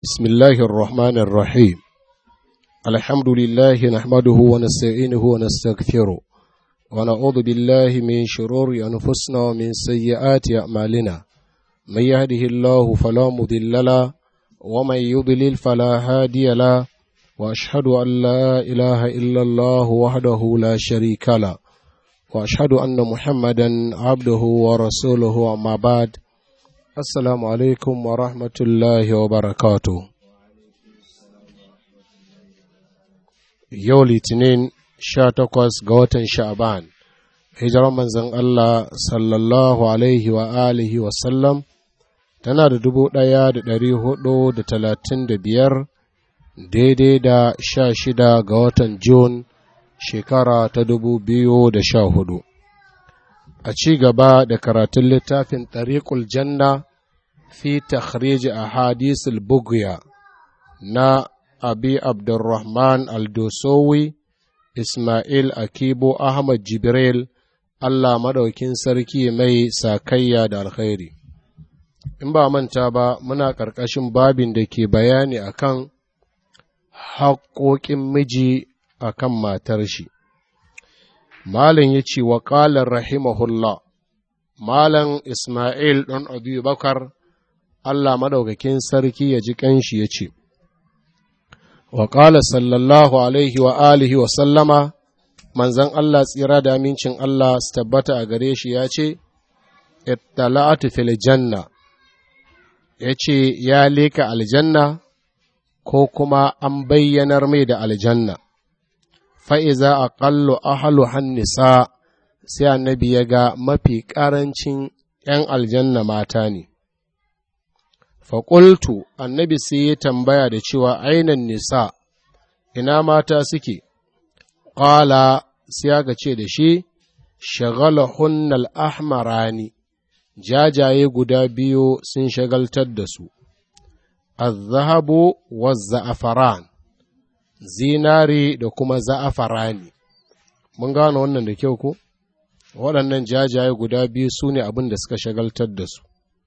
بسم الله الرحمن الرحيم الحمد لله نحمده ونستعينه ونستغفره ونعوذ بالله من شرور أنفسنا ومن سيئات أعمالنا من يهده الله فلا مضل له ومن يضلل فلا هادي له وأشهد أن لا إله إلا الله وحده لا شريك له وأشهد أن محمدا عبده ورسوله أما بعد Assalamu alaikum wa rahmatullahi wa barakatu. Yau Litinin sha takwas ga watan Sha'ban, hijirar manzon Allah sallallahu alaihi wa alihi wa sallam tana da dubu ɗaya da ɗari hudu da talatin da biyar daidai da sha shida ga watan Jun shekara ta dubu biyu da sha hudu. a ci gaba da karatun littafin ɗariƙul janna fi takhrij a hadisul bugya na abi abdurrahman aldosowi ismail akibo ahmad jibril allah maɗaukin sarki mai sakayya da alkhairi in ba manta ba muna ƙarƙashin babin da ke bayani akan haƙoƙin miji akan matar shi Malam ya ce wa ƙalar rahimahullah, Malam Ismail ɗan Abu Bakar, Allah maɗaukakin sarki ya ji ƙanshi ya ce, Wa ƙala sallallahu alaihi wa alihi wa sallama, manzan Allah tsira da amincin Allah su tabbata a gare shi ya ce, Ittala'atu fil janna, ya ce ya leka aljanna ko kuma an bayyanar mai da aljanna. fa'iza a ƙallo ahalu hannisa sai annabi ya ga mafi ƙarancin ’yan aljanna mata ne. Faƙultu annabi sai ya tambaya da cewa ainan nisa, ina mata suke, ƙala sai aka ce da shi, shagala hunnal ahmarani, jajaye guda biyu sun shagaltar da su, azzahabu wa za'afaran. zinari da kuma za'afarani. Mun gano wannan da kyau ko? Waɗannan jajaye guda biyu su ne abin da suka shagaltar da su.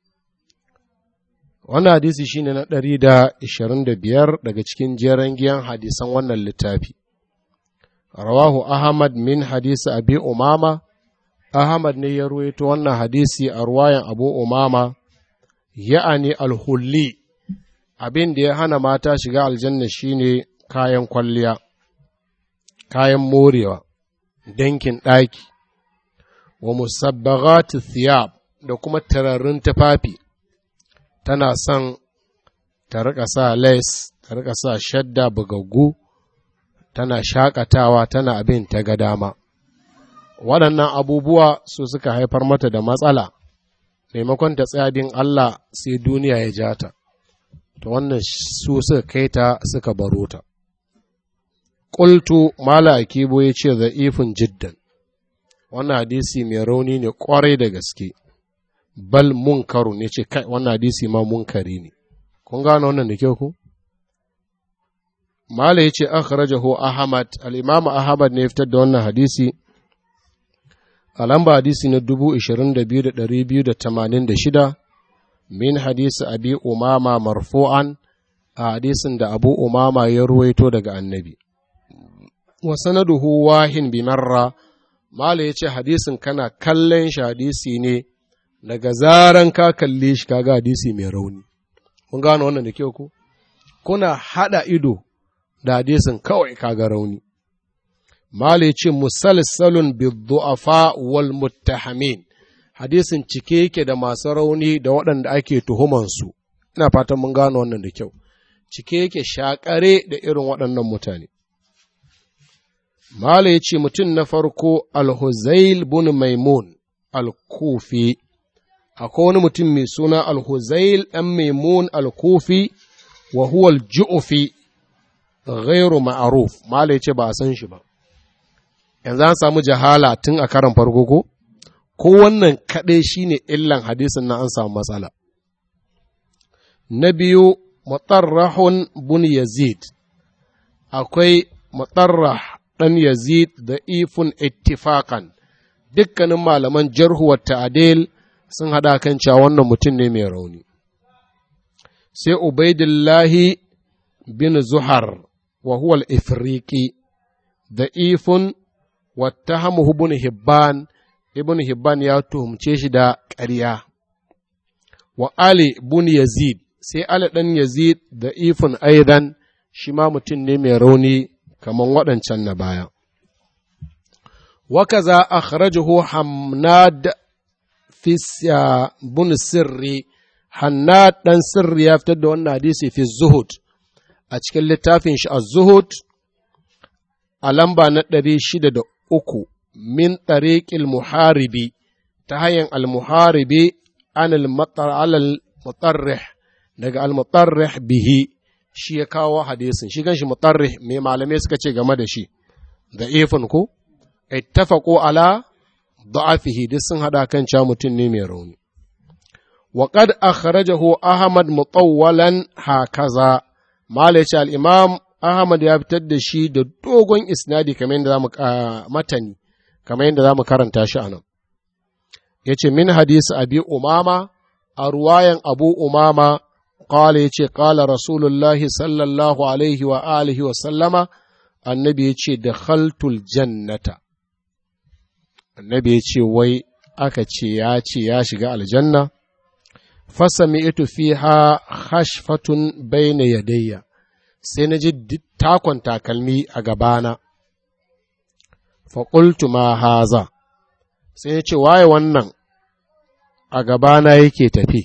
Wannan hadisi shine na ɗari da ishirin da biyar daga cikin jeren giyan hadisan wannan littafi. Rawahu Ahmad min hadisi Abi Umama, Ahmad ne ya ruwaito wannan hadisi a ruwayan Abu Umama, ya'ani alhulli, abin da ya hana mata shiga aljanna shine kayan kwalliya, kayan morewa, dankin ɗaki, wa musabbagatu thiyab da kuma tararrun tufafi, tana son ta riƙa sa les, ta riƙa sa shadda bugaggu, tana shakatawa tana abin ta ga dama. Waɗannan abubuwa su suka haifar mata da matsala, maimakon ta tsaya bin Allah sai duniya ya ja ta, ta wannan su suka kai ta suka baro ta. Ƙultu Mala Akibo ya ce za'ifin jiddan, wannan hadisi mai rauni ne ƙwarai da gaske, bal munkaru ne ce kai wannan hadisi ma munkari ne. Kun gano wannan da kyau ku? Mala ya ce akhrajahu Ahmad, al'imamu Ahmad ne fitar da wannan hadisi, a lamba hadisi na dubu ishirin da biyu da ɗari biyu da tamanin da shida, min hadisi abi umama marfu'an a hadisin da abu umama ya ruwaito daga annabi. wa sanaduhu wahin bi marra mala yace hadisin kana kallon shi hadisi ne daga zaran ka kalle shi kaga hadisi mai rauni kun gano wannan da kyau ko kuna hada ido da hadisin kawai kaga rauni mala yace musalsalun bi du'afa wal muttahamin hadisin cike yake da masu rauni da waɗanda ake tuhuman su ina fatan mun gano wannan da kyau cike yake shakare da irin waɗannan mutane Mala ya ce mutum na farko Alhuzail bin Maimun Al-Kufi, akwai wani mutum mai suna Alhuzail ɗan Maimun Al-Kufi wa huwa al-Ju'fi ghairu ma'aruf Mala ya ce ba a san shi ba. Yanzu an samu jahala tun a karan farko ko? Ko wannan kaɗai shi ne illan hadisin na an samu matsala. Na biyu, Mutarrahun bin Yazid, akwai Mutarrah ɗan Yazid da ifun ittifakan dukkanin malaman jarhuwar ta'adil sun haɗa kan cewa wannan mutum ne mai rauni. sai ubaidillahi bin zuhar wa huwa al-ifriqi da ifun wattahamuhu ibn hibban ibn hibban ya tuhumce shi da ƙarya wa ali bin yazid sai ali dan yazid da ifun aidan shi ma mutum ne mai rauni kamar waɗancan na baya وكذا أخرجه حماد في بن سري حناد دان سري يفتد وانا حديثي في الزهد أتكلم لتافين الزهد ألمبا ندري شدد أكو من طريق المحاربي تهين المحاربي عن المطر على المطرح daga al-mutarrih bihi shi ya kawo hadisin shi ganshi mutarrih mai malamai suka ce game da shi da ifin ko ittafaqu ala da'afihi duk sun hada kan cewa mutum ne mai rauni wa qad akhrajahu ahmad mutawwalan hakaza malaci al-imam ahmad ya fitar da shi da dogon isnadi kamar yadda zamu matani kamar yadda zamu karanta shi anan yace min hadisi abi umama a ruwayan abu umama qala yace qala rasulullahi sallallahu alaihi wa alihi wa sallama annabi yace dakhaltul jannata annabi ya ce wai aka ce ya ce ya shiga aljanna fasami ito fiha hashfatun bayna yadayya sai na ji takon takalmi a gabana faƙultu ma haza sai ya ce waye wannan a gabana yake tafi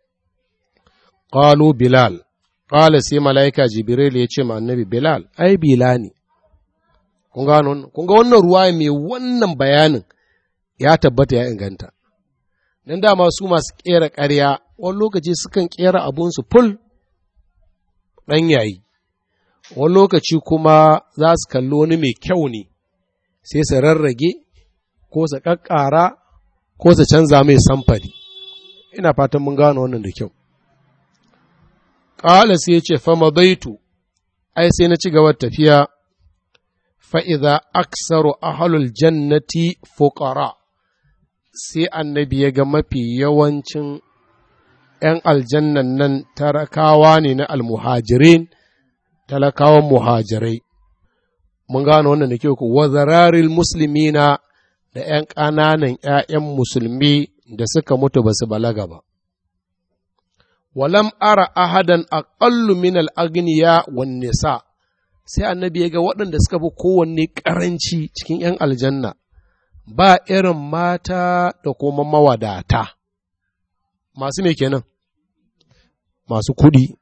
ƙalu bilal ƙala sai mala'ika jibril ya ce ma annabi bilal ai bila ne kun ga wannan ruwa mai wannan bayanin ya tabbata ya inganta. Don dama su masu ƙera ƙarya, wani lokaci sukan ƙera abunsu ful ɗan yayi, wani lokaci kuma za su kalli wani mai kyau ne, sai su rarrage, ko su ƙaƙƙara, ko su canza mai samfari. Ina fatan mun gano wannan da kyau. Ƙala sai ya ce, fama baitu, ai sai na ci gaba tafiya, fa'iza aksaru ahalul jannati fuqara. sai annabi ya ga mafi yawancin ’yan aljannan nan talakawa ne na almuhajirin, talakawan muhajirai. Mun gano wannan da ke ku, wazararil musulmi na da ’yan ƙananan ’ya'yan musulmi da suka mutu ba su balaga ba. Walam ara ahadan aƙallu min al'agniya wan nisa sai annabi ya ga waɗanda suka fi kowanne ƙaranci cikin ’yan aljanna. ba irin mata da kuma mawadata, masu me kenan, masu kuɗi.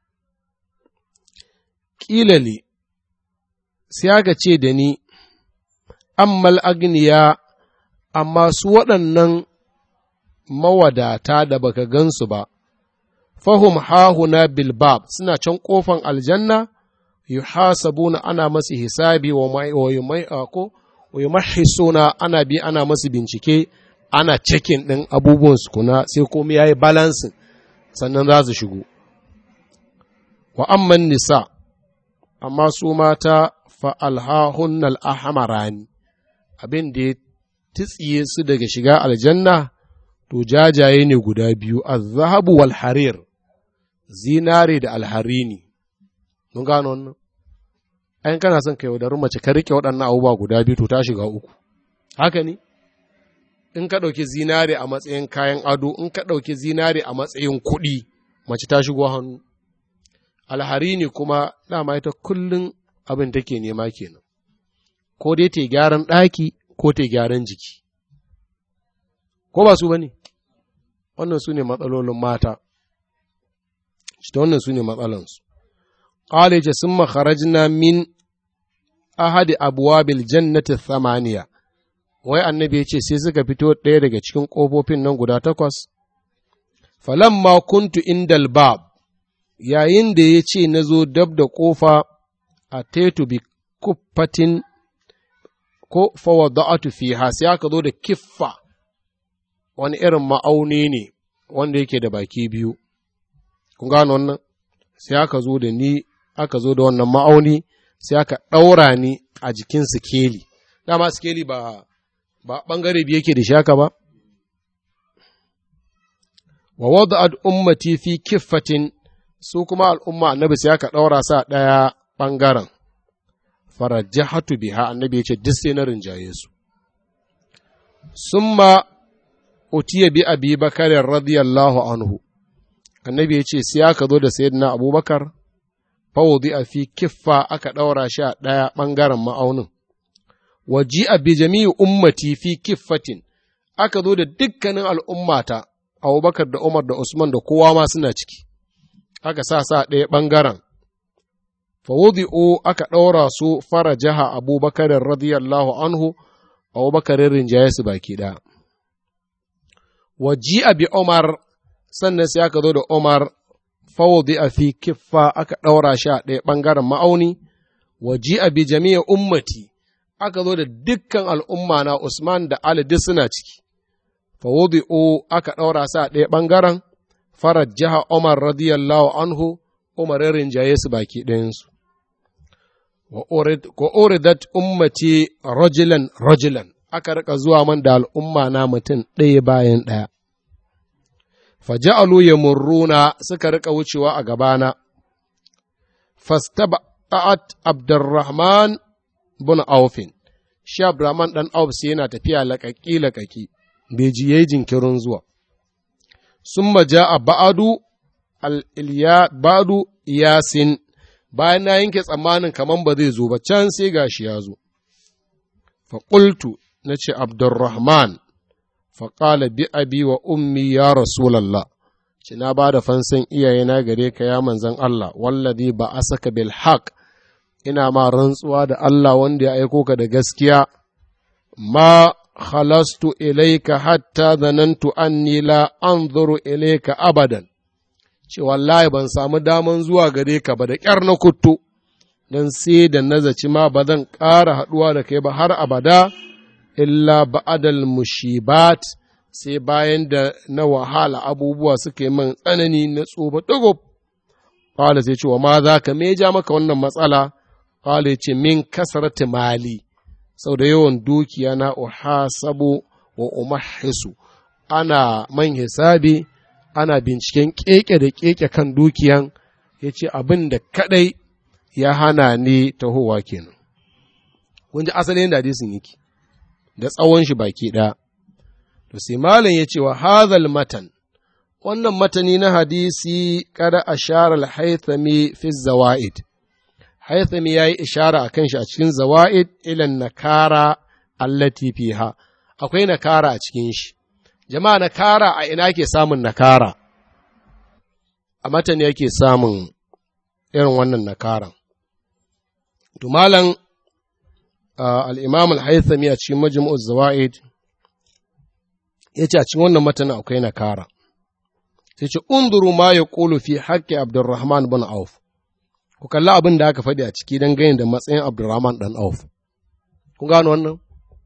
Ƙilali, sai aka ce da ni, ammal agniya, amma su waɗannan mawadata da baka gansu ba, fahum hahuna bilbab suna can ƙofan aljanna, yuhasabuna ana masu hisabi wa mai ko suna ana bi ana masu bincike ana cikin ɗin abubuwan su kuna sai komai ya yi balansin sannan za su shigo wa amman nisa amma su mata fa'alhahun al'ahamarani abin da ya titsiye su daga shiga aljanna to jajaye ne guda biyu zahabu wal harir zinare da alharini mun gano wannan ayin kana son ka yaudari mace ka rike waɗannan abubuwa guda biyu to ta shiga uku haka ne in ka ɗauki zinare a matsayin kayan ado in ka ɗauki zinare a matsayin kuɗi mace ta shigo hannu alhari ne kuma dama ita kullum abin take nema kenan ko dai ta gyaran ɗaki ko ta gyaran jiki ko ba su ba ne wannan su ne matsalolin mata shi wannan su ne matsalansu قال ثم خرجنا من أحد أبواب الجنة الثمانية wai annabi ya ce sai suka fito ɗaya daga cikin ƙofofin nan guda takwas falamma kuntu indal bab yayin da ya ce na zo dab da ƙofa a tetu bi kuffatin ko fawada'atu fiha sai aka zo da kiffa wani irin ma'auni ne wanda yake da baki biyu kun gano wannan sai aka zo da ni aka zo da wannan ma'auni sai aka ɗaura ni a jikin sikeli dama sikeli ba ba ɓangare biyu yake da shaka ba wa wada'at ummati fi kiffatin su kuma al'umma annabi sai aka ɗaura sa ɗaya ɓangaren farajahatu biha annabi ya ce duk sai na rinjaye su summa utiya bi abi bakar radiyallahu anhu annabi ya ce sai aka zo da sayyidina abubakar fawudi a fi kiffa aka ɗaura shi a ɗaya ɓangaren ma'aunin waji a bi jami'i ummati fi kiffatin aka zo da dukkanin al'ummata abubakar da umar da usman da kowa ma suna ciki aka sa sa ɗaya ɓangaren fawudi'u aka ɗaura su fara jaha abubakar radiyallahu anhu abubakar rinjaye su baki ɗaya waji a bi umar sannan sai aka zo da umar fawudi a fi kiffa aka ɗaura shi a ɗaya ɓangaren ma'auni waji a bi jami'a ummati aka zo da dukkan al'umma na Usman da Ali duk suna ciki fawudi o aka ɗaura su a ɗaya ɓangaren farar jiha Umar radiyallahu anhu Umar rinjaye su baki ɗayansu wa uridat ummati rajulan rajulan aka rika zuwa man da al'umma na mutum ɗaya bayan ɗaya faja'alu yamurruna suka rika wucewa a gabana fastaba'at abdurrahman bin aufin shi abdurrahman dan auf sai yana tafiya laƙaƙi laƙaƙi bai ji yayi jinkirin zuwa summa ja'a ba'adu al ba'du yasin bayan na yanke tsammanin kaman ba zai zo ba can sai gashi ya zo fa qultu nace abdurrahman faƙala bi abi wa ummi ya rasulallah ci na ba da fansan iyayena gare ka ya manzan Allah wallazi ba a saka bil haq ina ma rantsuwa da Allah wanda ya aiko ka da gaskiya ma khalastu ilaika hatta zanantu anni la anzuru ilaika abadan ce wallahi ban samu daman zuwa gare ka ba da ƙyar na kuttu don sai da nazaci ma ba zan ƙara haɗuwa da kai ba har abada illa ba'adal mushibat sai bayan da na wahala abubuwa suka yi man tsanani na tsoba ɗago. Ƙwale sai ce wa ma za ka meja maka wannan matsala, ƙwale ce min kasarati mali, sau da yawan dukiya na uhasabu wa umahisu, ana man hisabi, ana binciken keke da keke kan dukiyan, ya ce abin da kaɗai ya hana ni tahowa kenan. Kun ji asalin da hadisin yake. da tsawon shi baki ɗaya. To sai malam ya ce wa hadhal matan, wannan matani na hadisi kada a share al-haithami fi zawa'id. Haithami ya yi ishara a kan shi a cikin zawa'id ilan nakara allati fiha. Akwai nakara a cikin shi. Jama'a nakara a ina ke samun nakara? A matani yake samun irin wannan nakaran. To malam al'imam al-haithami a cikin majmu'ul zawa'id ya ce a cikin wannan matanin akwai nakara sai ce unduru ma ya ƙulu fi haƙƙi abdurrahman bin auf ku kalli abin da aka faɗi a ciki don gani da matsayin abdurrahman ɗan auf ku gano wannan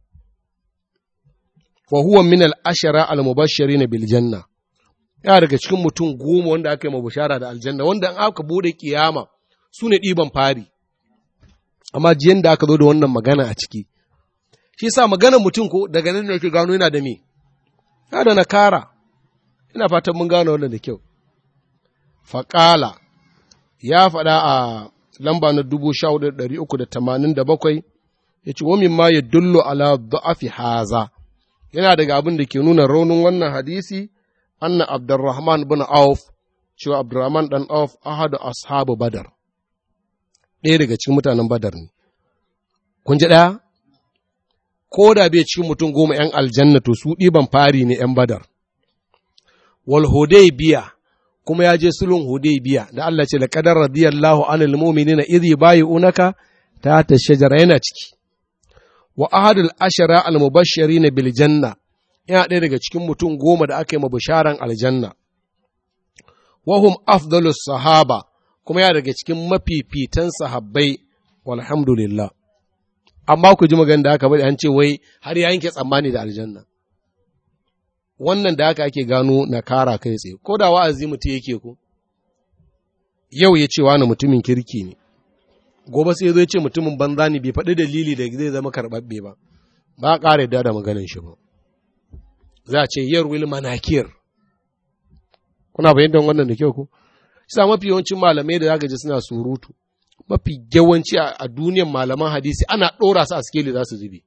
wa huwa min al-ashara al-mubashshirin bil janna ya daga cikin mutum goma wanda aka yi mabashara da aljanna wanda an aka bude kiyama su ne ɗiban fari amma jiyan da aka zo da wannan magana a ciki shi sa magana mutum ko daga nan da yake gano yana da me ya da nakara ina fatan mun gano wannan da kyau faƙala ya faɗa a lamba na dubu sha hudu ɗari uku da tamanin da bakwai ya ce wamin ma ya dullo ala da'afi haza yana daga abin da ke nuna raunin wannan hadisi anna abdurrahman bin auf cewa abdurrahman dan auf ahadu ashabu badar ɗaya daga cikin mutanen badar ne kun ji ɗaya ko da bai cikin mutum goma ‘yan aljanna to su ɗiban fari ne ‘yan badar wal biya kuma ya je sulhun biya da Allah ce laqadar radiyallahu anil mu'minina idh yubayyi'unaka ta ta shajara yana ciki wa ahadul ashara al mubashirin bil janna yana ɗaya daga cikin mutum goma da aka yi mabisharan aljanna wa hum afdalus sahaba kuma yana daga cikin mafifitan sahabbai walhamdulillah amma ku ji magana da aka bari an ce wai har ya yanke tsammani da aljanna wannan da haka ake gano na kara kai tsaye ko da wa'azi mutum yake ko yau ya ce wani mutumin kirki ne gobe sai zai ce mutumin banza ne bai faɗi dalili da zai zama karɓaɓɓe ba ba a ƙara yadda da maganin shi ba za a ce yar wil manakir kuna fahimtar wannan da kyau ko sa mafi yawancin malamai da zaka ji suna surutu mafi yawanci a duniyar malaman hadisi ana ɗora su a skeli za su zube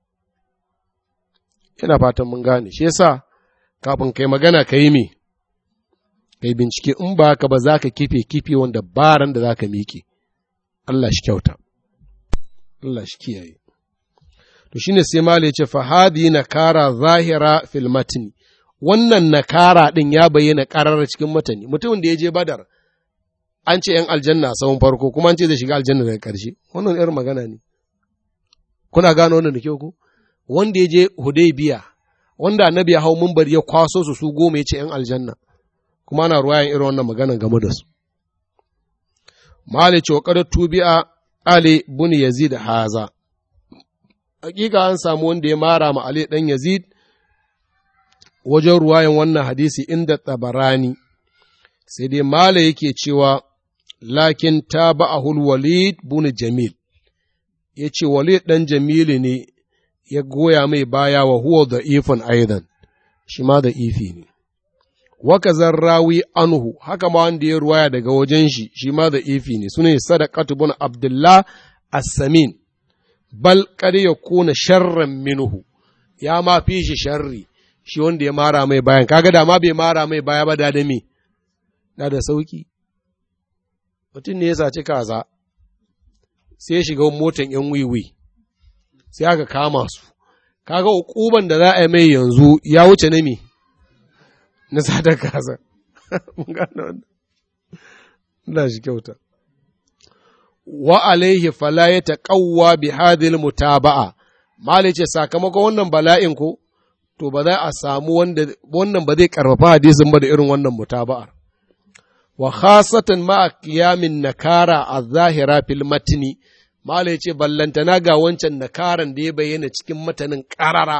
ina fatan mun gane shi yasa kafin kai magana ka yi me kai bincike in ba haka ba za ka kife kife wanda baran da za ka miƙe Allah shi kyauta Allah shi kiyaye to shine sai mala yace fa hadi nakara zahira fil matni wannan nakara din ya bayyana karar cikin matani mutumin da ya je badar an ce yan aljanna a sahun farko kuma an ce zai shiga aljanna daga ƙarshe wannan irin magana ne kuna gano wannan da kyau ko wanda ya je hudaybiya wanda annabi ya hau mumbar ya kwaso su su goma ya ce yan aljanna kuma ana ruwayan irin wannan magana game da su malice wa qad tubi'a ali bun yazid haza hakika an samu wanda ya mara ma ali dan yazid wajen ruwayan wannan hadisi inda tabarani sai dai mala yake cewa lakin ta ba'ahul walid bun jamil ya ce walid ɗan jamilu ne ya goya mai baya wa huwa da ifin aidan shi ma da ifi ne waka rawi anhu haka ma wanda ya ruwaya daga wajen shi shi ma da ifi ne sune sadaqatu bun abdullah as-samin bal kad yakuna sharran minhu ya ma fi shi sharri shi wanda ya mara mai bayan kaga da ma bai mara mai baya ba da da me da da sauki mutum ne ya saci kaza sai ya shiga motan yan wiwi sai aka kama su kaga ukuban da za a yi mai yanzu ya wuce na me na sadar kaza mun gano wannan Allah shi kyauta wa alaihi fala ya taqawwa bi hadhihi mutaba'a mali ce sakamakon wannan bala'in ko to ba za a samu wanda wannan ba zai karfafa hadisin ba da irin wannan mutaba'ar wa khasatan ma qiyamin nakara az-zahira fil matni mali ce ballantana ga wancan nakaran da ya bayyana cikin matanin qarara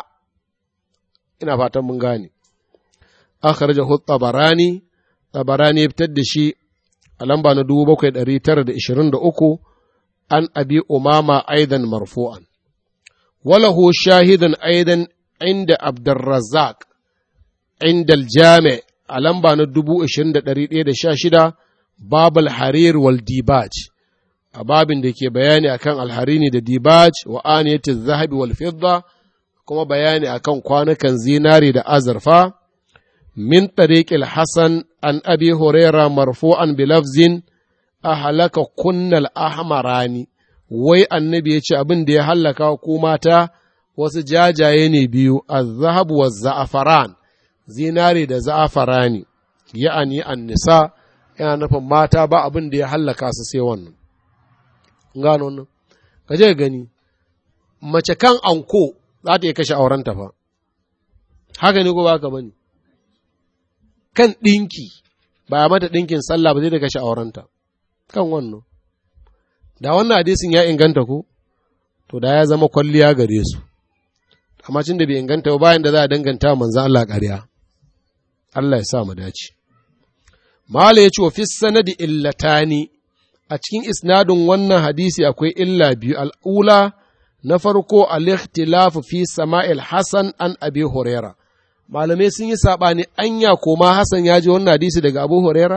ina fatan mun gane akhrajahu tabarani tabarani ya fitar da shi a lamba na 7923 an abi umama aidan marfu'an walahu shahidan aidan inda abdurrazzaq inda aljami a lamba na 20116 babul harir wal dibaj a babin da ke bayani akan alharini da dibaj wa aniyatiz zahabi wal fidda kuma bayani akan kwanukan zinari da azurfa من طريق الحسن عن أبي هريرة مرفوعا بلفظ أهلك كن الأحمراني wai annabi ya ce abin da ya hallaka ku mata wasu jajaye ne biyu azhab wa za'afaran zinari da za'afarani ya'ani annisa yana nufin mata ba abin da ya hallaka su sai wannan gano nan ka je gani mace kan anko za ta iya kashe aurenta fa haka ne ko ba ka bane kan ɗinki ba a mata ɗinkin sallah ba zai da kashe aurenta kan wannan da wannan hadisin ya inganta ko to da ya zama kwalliya gare su amma cin da bai inganta ba bayan da za a danganta manzo Allah ƙarya Allah ya sa mu dace Mala ya ce wa fi sanadi illatani a cikin isnadin wannan hadisi akwai illa biyu al'ula na farko al-ikhtilafu fi sama'il Hasan an Abi Huraira malamai sun yi saɓani anya koma Hassan ya ji wannan hadisi daga Abu Huraira?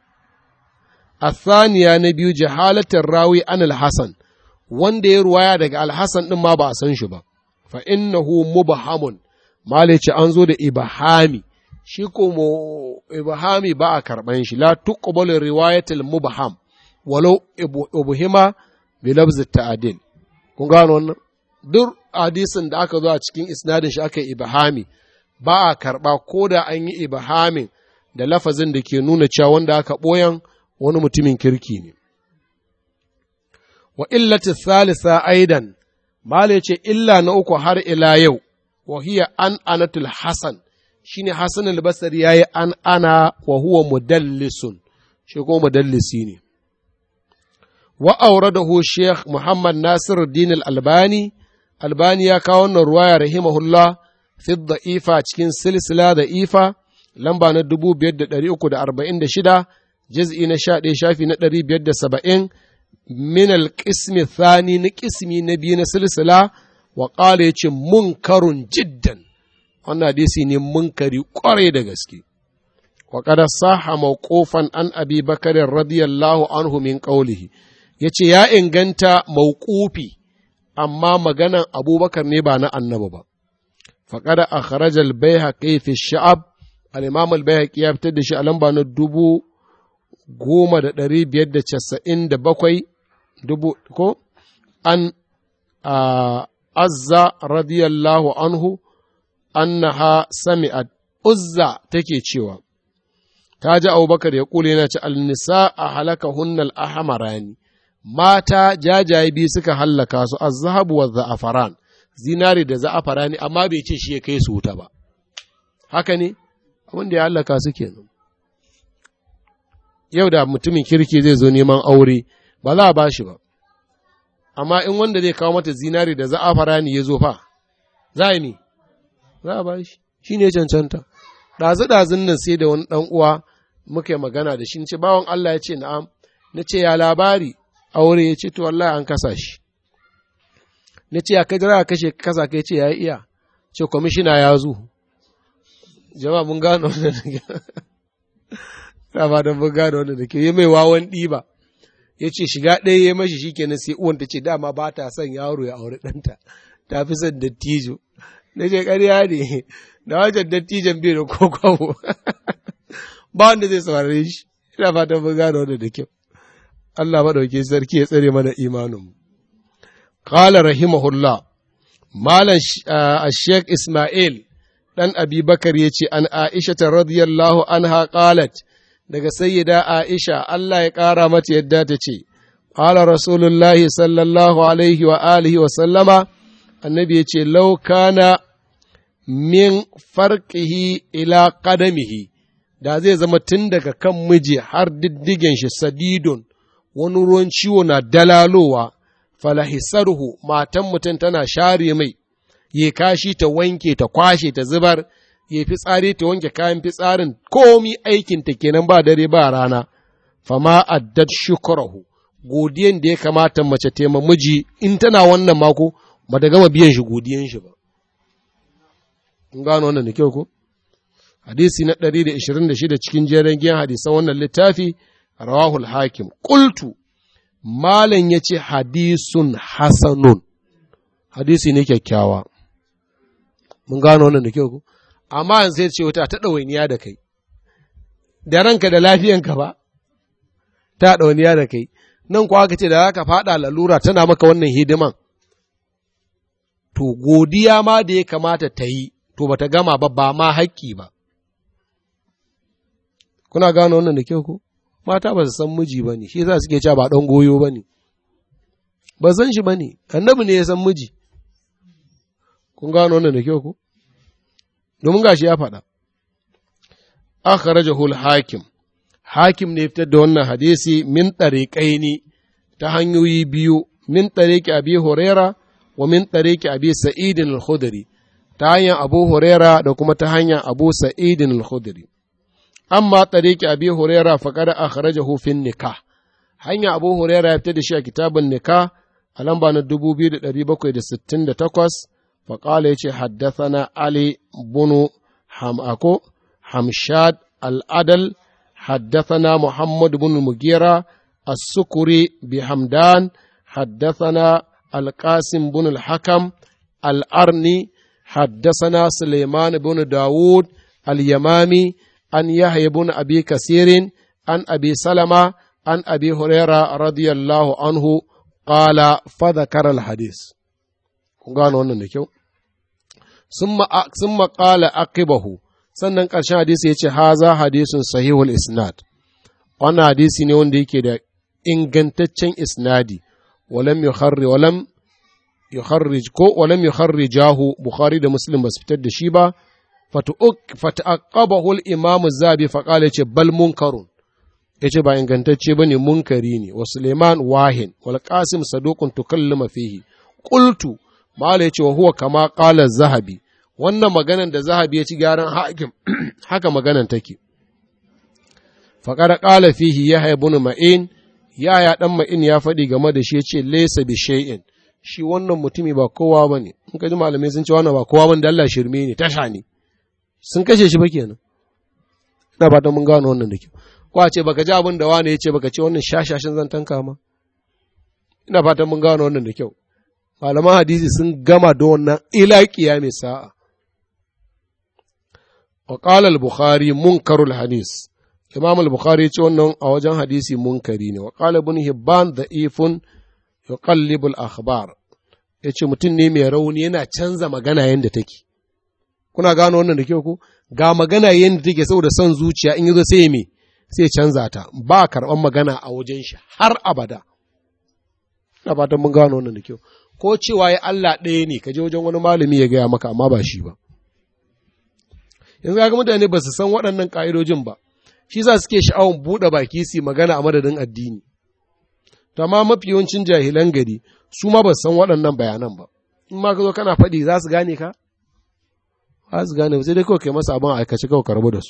A saniya na biyu jahalatar rawi an al-Hassan, wanda ya ruwaya daga al-Hassan ɗin ma ba a san shi ba, fa innahu mubahamun, malice an zo da ibahami, shi ko ibahami ba a karɓan shi, la tuqbalu riwayatul mubaham, walau ubuhima bi labzi ta'adil. Kun gano wannan? Duk hadisin da aka zo a cikin isnadin shi aka yi ibahami, ba a karɓa ko da an yi ibahamin da lafazin da ke nuna cewa wanda aka ɓoyan wani mutumin kirki ne. Wa illati salisa aidan, Mala ce illa na uku har ila yau, wa hiya an anatul Hassan, shi ne Hassan albasari ya yi an ana wa huwa mudallisun, shi ko mudallisi ne. Wa aure da Sheikh Muhammad Nasir Din albani Albani ya kawo wannan ruwaya rahimahullah fi da'ifa cikin silsila da ifa lamba na dubu biyar da ɗari uku da arba'in da shida jiz'i na sha ɗaya shafi na ɗari biyar da saba'in min alƙismi thani na ƙismi na biyu na silsila wa ƙala ya ce munkarun jiddan wannan hadisi ne munkari ƙwarai da gaske wa qad sahha mawqufan an abi bakr radiyallahu anhu min qawlihi yace ya inganta mawqufi amma maganan abubakar ne ba na annabi ba faqad akhraja al-bayhaqi fi sha'ab al-imam al-bayhaqi ya fitar da shi a lamba na dubu goma da ɗari biyar da casa'in da bakwai dubu ko an azza radiyallahu anhu annaha sami'at uzza take cewa ta ji abubakar ya kule yana ci alnisa a halaka hunnal ahamarani mata jajaye biyu suka hallaka su azhabu wa za'afaran zinari da za'afarani amma bai ce shi ya kai su wuta ba haka ne abin da ya hallaka su kenan yau da mutumin kirki zai zo neman aure ba za a ba shi ba amma in wanda zai kawo mata zinari da za'afarani ya zo fa za a ne za a ba shi shi ne cancanta ɗazu-ɗazun nan sai da wani ɗan uwa muka yi magana da shi ce bawan Allah ya ce na'am na ce ya labari aure ya ce to wallahi an kasa shi na ce ya kai jira kashe kasa kai ce ya iya ce kwamishina ya zo jama'a mun gano wannan da ke ba don mun gano wannan da ke yi mai wawan ɗiba ya ce shiga ɗaya ya mashi shi kenan sai uwan ta ce dama ba ta son yaro ya aure ɗanta ta fi son dattijo na ce ƙarya ne da wajen dattijan bai da kokowo ba wanda zai saurare shi ina fatan mun gano wannan da kyau Allah maɗauki sarki ya tsare mana imaninmu. Kala rahimahullah, Malam Sheikh Ismail ɗan Abi Bakar ya ce, An Aisha ta radiyallahu anha qalat daga sayyida Aisha Allah ya ƙara mata yadda ta ce, Kala Rasulullahi sallallahu alaihi wa alihi wa sallama, annabi ya ce, Lau kana min farqihi ila qadamihi da zai zama tun daga kan miji har diddigen shi sadidun wani ruwan ciwo na dalalowa, falahisarhu matan mutum tana share mai, ya kashi ta wanke ta kwashe ta zubar, ya fitsari ta wanke kayan fitsarin komi aikinta kenan ba dare ba rana, fama addad shukurahu, godiyan da ya kamata mace tema miji in tana wannan mako ba ta gama biyan shi godiyan shi ba. In gano wannan da kyau ko? Hadisi na 126 cikin jerin giyan hadisan wannan littafi, rawahul hakim qultu malam ya ce hadisun hasanun hadisi ne kyakkyawa mun gano wannan da kyau ku amma yanzu sai ce wata ta ɗawainiya da kai da ranka da lafiyanka ba ta ɗawainiya da kai nan kuwa ka ce da za ka faɗa lalura tana maka wannan hidiman to godiya ma da ya kamata ta yi to ba ta gama ba ba ma haƙƙi ba kuna gano wannan da kyau ku mata ba su san miji ba ne, shi yasa suke cewa ba ɗan goyo ba ne, ba san shi ba ne, annabi ne ya san miji, kun gano wannan da kyau ko? Domin gashi ya faɗa, akhrajahu hakim hakim ne fitar da wannan hadisi min ɗariƙaini ta hanyoyi biyu, min ɗariƙi abi Huraira wa min ɗariƙi abi Sa'idin al-Khudri, ta hanyar Abu Huraira da kuma ta hanyar Abu Sa'idin al-Khudri. amma tariki abi huraira faqad akhrajahu fi nikah hanya abu huraira ya fitar da shi a kitabun nikah a lamba na 2768 faqala yace haddathana ali bunu hamako hamshad al-adal حدثنا محمد بن المغيرة السكري بحمدان حدثنا القاسم بن الحكم الأرني حدثنا سليمان بن داود اليمامي عن يحيى بن أبي كثير عن أبي سلمة عن أبي هريرة رضي الله عنه قال فذكر الحديث gano wannan da kyau sun maƙala aqibahu sannan ƙarshen hadisi ya ce haza hadisun sahihul isnad wannan hadisi ne wanda yake da ingantaccen isnadi walam yukharri walam yukharrij ko walam yukharrijahu bukhari da muslim ba su fitar da shi ba fata'aqqabahu al-imam az-zabi fa qala yace bal munkarun yace ba ingantacce bane munkari ne wa Suleiman wahin wal Qasim saduqun tukallama fihi qultu mala yace wa huwa kama qala zahabi wannan maganan da zahabi ya ci gyaran hakim haka maganan take fa qala qala fihi yahya ibn ma'in yaya dan ma'in ya faɗi game da shi yace laysa bi shay'in shi wannan mutumi ba kowa bane in ka ji malamai sun ce wannan ba kowa bane da Allah shirme ne tasha ne sun kashe shi ba kenan ina fatan mun gano wannan da kyau ko a ce baka ji abin da wani ya ce baka ce wannan shashashin zantan kama ina fatan mun gano wannan da kyau malaman hadisi sun gama da wannan ila mai sa'a wa qala al-bukhari munkarul hadis imam al-bukhari ya ce wannan a wajen hadisi munkari ne wa qala ibn hibban da'ifun yuqallibu al-akhbar yace mutum ne mai rauni yana canza magana yanda take kuna gano wannan da kyau ko ga magana yanda take saboda son zuciya in yazo sai me sai canza ta ba karban magana a wajen shi har abada ina fatan mun gano wannan da kyau ko cewa ya Allah ɗaya ne ka je wajen wani malami ya gaya maka amma ba shi ba yanzu ga mutane ba su san waɗannan ƙa'idojin ba shi za suke sha'awun buɗe baki su magana a madadin addini to amma mafi yawancin jahilan gari su ma ba su san waɗannan bayanan ba in ma ka zo kana faɗi za su gane ka za su gane sai dai kawai kai masa abin aikace kawai ka rabu da su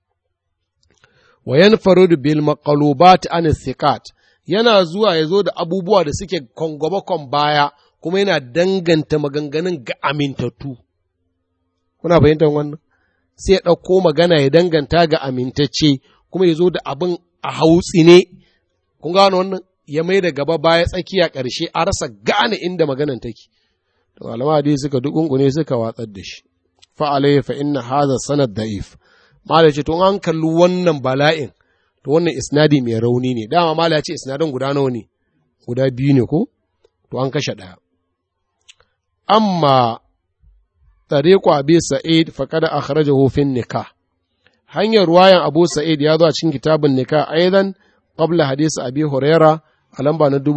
wa yanfarudu bil maqalubat an thiqat yana zuwa ya zo da abubuwa da suke kon baya kuma yana danganta maganganun ga amintattu. Kuna fahimtar wannan? Sai ya ɗauko magana ya danganta ga amintacce kuma ya zo da abin a hautsi ne. Kun gano wannan? Ya mai da gaba baya tsakiya ƙarshe a rasa gane inda maganan take. To malama dai suka dukunkune suka watsar da shi. Fa alayhi fa inna hadha sanad da'if. Malai ce to an kalli wannan bala'in to wannan isnadi mai rauni ne dama mala ya ce isnadin guda nawa ne guda biyu ne ko to an kashe ɗaya amma tariqu abi sa'id faqad akhrajahu fi nikah hanyar ruwayan abu sa'id ya zo a cikin kitabun nikah aidan qabla hadisi abi huraira a lamba na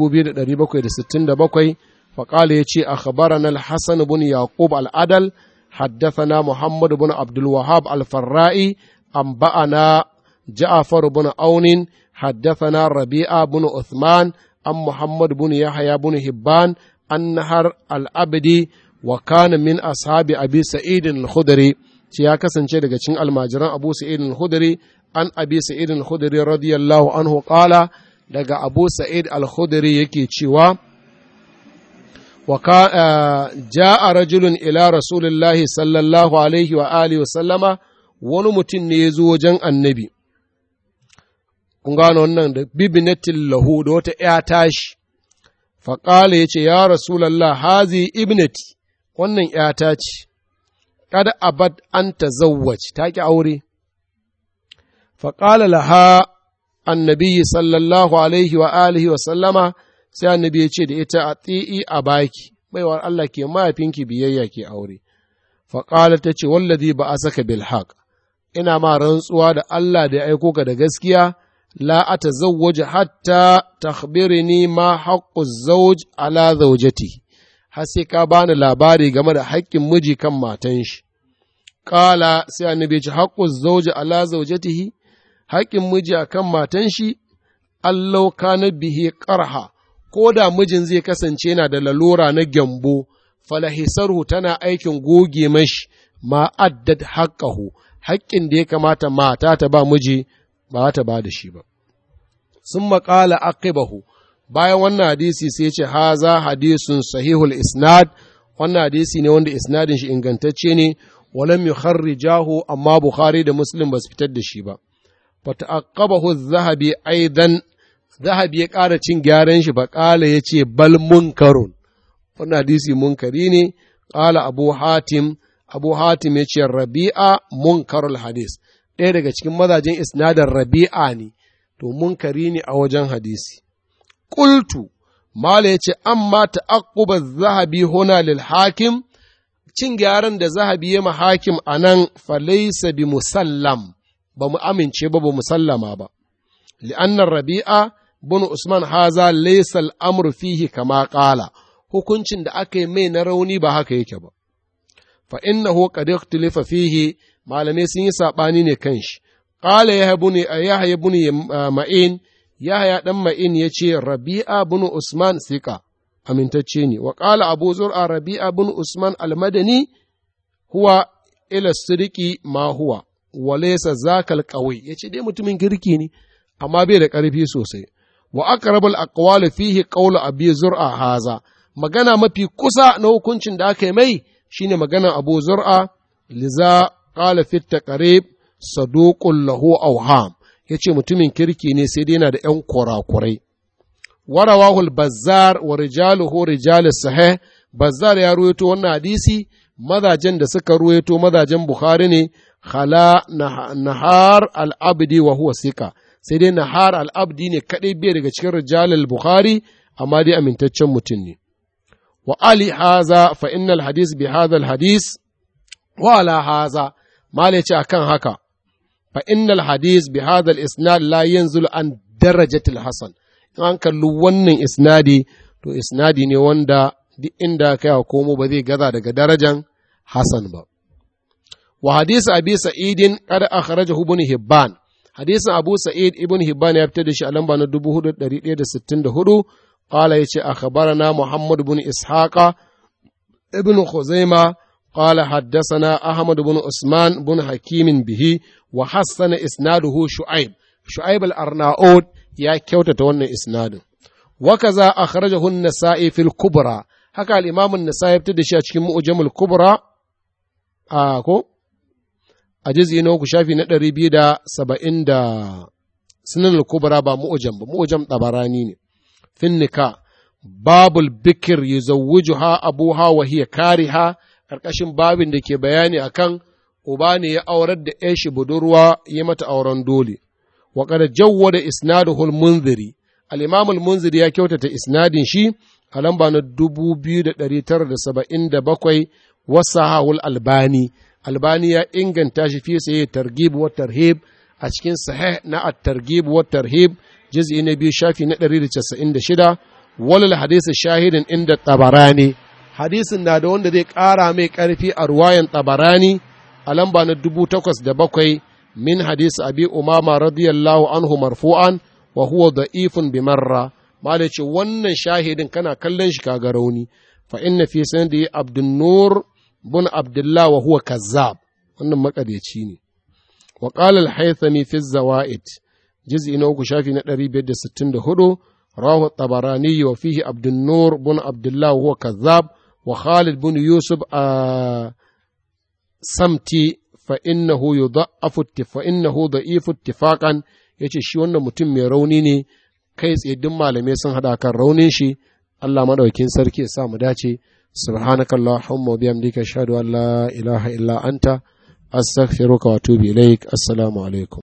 2767 فقال يتي أخبرنا الحسن بن يعقوب العدل حدثنا محمد بن عبد الوهاب الفرائي أنبأنا جعفر بن عون حدثنا ربيعة بن عثمان عن محمد بن يحيى بن هبان النهر الأبدي وكان من أصحاب أبي سعيد الخدري ya kasance daga cikin almajiran Abu Sa'id al-Khudri an Abi Sa'id al-Khudri radiyallahu anhu qala daga Abu Sa'id al-Khudri yake cewa wa ja'a rajulun ila rasulillahi sallallahu alaihi wa alihi wa sallama wani mutum ne ya zo wajen annabi kun gano wannan da bibinatin lahu da wata ‘ya tashi, faƙala ya ce, Ya Rasulallah, hazi ibnati, wannan ‘yata ce, kada abad an ta zawwaci, ta ƙi aure. Faƙala laha annabi sallallahu alaihi wa alihi wa sallama, sai annabi ya ce da ita a tsi'i a baki, baiwar Allah ke mahaifinki biyayya ke aure. Faƙala ta ce, Wallazi ba a saka bilhaq, ina ma rantsuwa da Allah da ya aiko ka da gaskiya, لا أتزوج حتى تخبرني ما حق الزوج على زوجته har sai ka bani labari game da haƙƙin miji kan matan shi. Ƙala sai annabi ce haƙƙun zauji ala zaujatihi, haƙƙin miji a kan matan shi, allau kana bihi ƙarha, ko da mijin zai kasance yana da lalura na gyambo, falahisarhu tana aikin goge mashi ma addad haƙƙahu, haƙƙin da ya kamata mata ta ba miji ba ta ba da shi ba. Sun maƙala aqibahu bayan wannan hadisi sai ce haza hadisun sahihul isnad wannan hadisi ne wanda isnadin shi ingantacce ne walam yukharrijahu amma Bukhari da Muslim ba su fitar da shi ba. Fata'aqqabahu zahabi aidan zahabi ya ƙara cin gyaran shi ba ƙala ya ce bal munkarun wannan hadisi munkari ne ƙala Abu Hatim Abu Hatim ya ce Rabi'a munkarul hadis ɗaya daga cikin mazajen isnadar rabi'a ne, to munkari ne a wajen hadisi. Ƙultu, Mala ya ce, amma ta'aquba zahabi huna lil hakim, cin gyaran da zahabi ya ma hakim a nan falaisa bi musallam, ba mu amince ba ba musallama ba. Li'annar rabi'a bin Usman haza laisa al'amur fihi kama ƙala, hukuncin da aka yi mai na rauni ba haka yake ba. Fa innahu qad ikhtilafa fihi malamai sun yi saɓani ne kan shi. Ƙala ya haya buni ma'in, ya haya ɗan ma'in ya ce, Rabi'a bin Usman sika, amintacce ne, wa ƙala Abu Zur'a Rabi'a bin Usman almadani huwa ila siriki ma huwa, walesa zakal ƙawai, ya ce dai mutumin kirki ne, amma bai da ƙarfi sosai. Wa aqrabul aqwali fihi qawlu Abi Zur'a haza, magana mafi kusa na hukuncin da aka yi mai shine maganar Abu Zur'a liza قال في التقريب saduqul lahu awham yace mutumin kirki ne sai dai yana da ƴan kurakurai warawahul bazzar wa rijaluhu rijalus sahih bazzar ya ruwaito wannan hadisi mazajen da suka ruwaito mazajen bukhari ne khala nahar al-abdi wa huwa sika sai dai nahar al-abdi ne kadai bai daga cikin rijalul bukhari amma dai amintaccen mutum ne wa ali haza fa innal hadis bi hadha al-hadis wa ala haza mala ce akan haka fa innal hadis bi hadha al-isnad la yanzulu an darajatil hasan in an kalli wannan isnadi to isnadi ne wanda duk inda kai wa komo ba zai gaza daga darajan hasan ba wa hadis abi sa'idin qad akhrajahu ibn hibban hadisin abu sa'id ibn hibban ya fitar da shi a lamba na 4164 qala yace akhbarana muhammad ibn ishaqa ibn khuzaima قال حدثنا أحمد بن عثمان بن حكيم به وحسن إسناده شعيب شعيب الأرناؤوط يا كيوتة ون إسناده وكذا أخرجه النسائي في الكبرى هكا الإمام النسائي ابتدى شيء مؤجم الكبرى آكو أجزء نوكو شافي ندري بيدا سبعين دا سنن الكبرى با مؤجم مؤجم طبراني في النكاح باب البكر يزوجها أبوها وهي كارهة ƙarƙashin babin da ke bayani akan uba ne ya aurar da ‘yan shi budurwa ya mata auren dole, wa kada jawwa da isnaduhul munziri, al'imamul munziri ya kyautata isnadin shi a lamba na dubu biyu da ɗari tara da saba'in da bakwai wasa hawul albani, albani ya inganta shi fi saye targib wa tarhib a cikin sahih na at targib wa tarhib juz'i na biyu shafi na ɗari da casa'in da shida walal hadisi shahidin inda tabarani hadisin na da wanda zai ƙara mai ƙarfi a ruwayan tabarani a lamba na dubu takwas da bakwai min hadisi abi umama radiyallahu anhu marfu'an wa huwa da'ifun bi marra mala ce wannan shahidin kana kallon shi kaga rauni fa inna fi sanadi abdun nur bun abdullah wa huwa kazzab wannan makaryaci ne wa qala al-haythami fi zawaid juz'i na uku shafi na 564 rawahu tabarani wa fihi abdun nur bun abdullah wa huwa kazzab وخالد بن يوسف آه سمتي فإنه يضعف فإنه ضعيف اتفاقا yace shi wannan mutum mai rauni ne kai tsaye duk malamai sun hada kan raunin shi Allah madaukin sarki ya sa mu dace subhanakallahumma wa bihamdika ashhadu an la ilaha illa anta astaghfiruka wa atubu ilaik assalamu alaikum